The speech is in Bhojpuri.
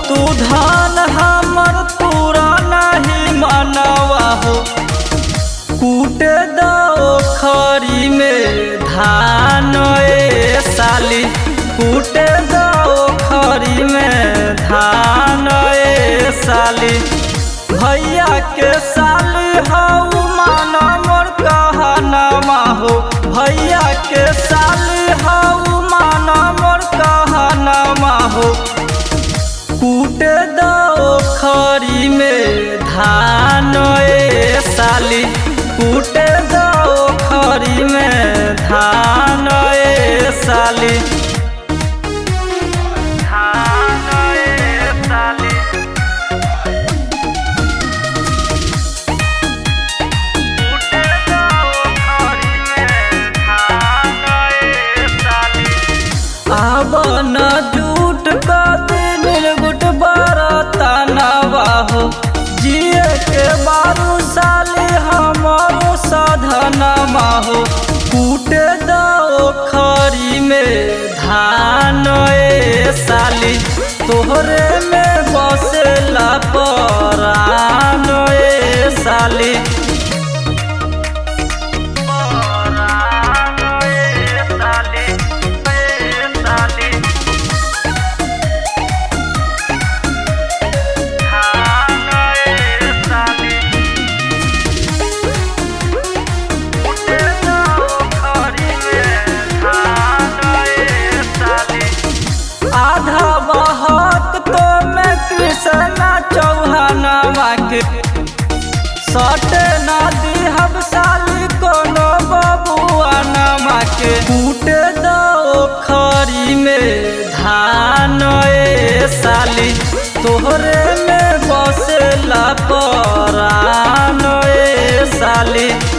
तू धान हमर तूरा नहीं मनवा हो कूटे दो खरी में धान ए साली कूटे दो खरी में धान ए साली भैया के साली हऊ माना मोर कहनमा हो भैया के साली हऊ माना मोर कहनमा हो कूटे दो खरी में धान ए साली कूटे दो खरी में धान ए साली धान ए साली कूटे दो खरी में धान ए साली आब न जूट कदी निर्गुट बरता नवाहो जिए के बारू साली हमारो साधन माहो कूटे दो खरी में धान ए साली तोहरे में बसेला परान ए साली परान ए साली ए साली धान ए साली कूटे दो खरी में धान ए साली आधा बहक तो मैं कृष्णा चौहानवा के सटे ना दिहब साली कोनो बबुआ नमा के कूटे दो खरी में धान ए साली तोहरे में बसेला परान ए साली